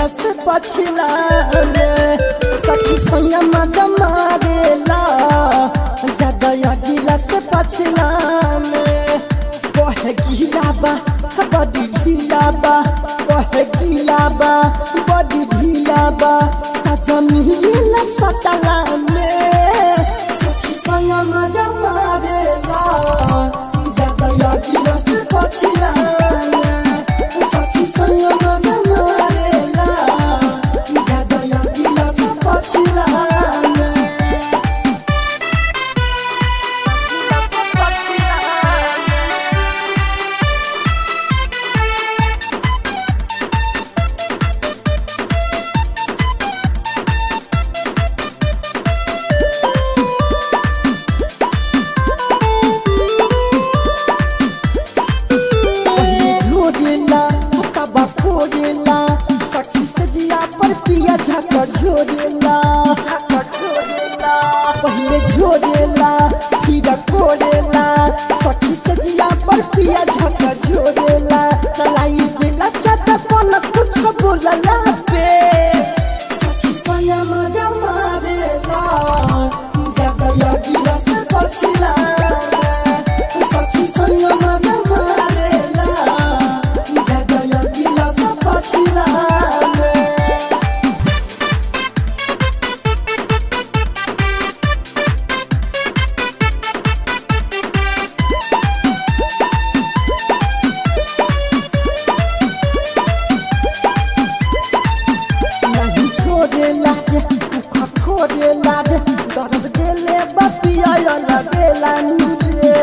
गिला से पछिला में सखी सैया मजा मारेला ज्यादा या गिला से पछिला में कहे गिला बा बड़ी ढीला बा कहे गिला बा बड़ी ढीला बा सजा मिलेला सटला में सखी सैया मजा मारेला ज्यादा या गिला से पछिला में सखी सैया मजा मारेला ज्यादा या गिला से पछिला में पहिले झोरेला तबा फोरेला सखी सजिया पर पिया झक झोरेला पहिले झोरेला फिर कोरेला सखी सजिया पर पिया झक झोरेला चलाई दिला चटपन कुछ बोलला पे सखी सया मजा मारेला ज्यादा लगिला से पछिला सखी सया मजा मारेला ज्यादा लगिला से पछिला नहीं छोड़ेला रे दुख खोरेला रे दर्द देले बपिया बेला रे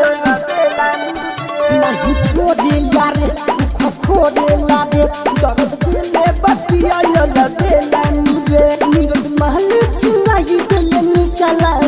नहीं छोड़ेला रे दुख खोरेला रे दर्द देले बपिया बेला रे निरद महल चुराई देले निचला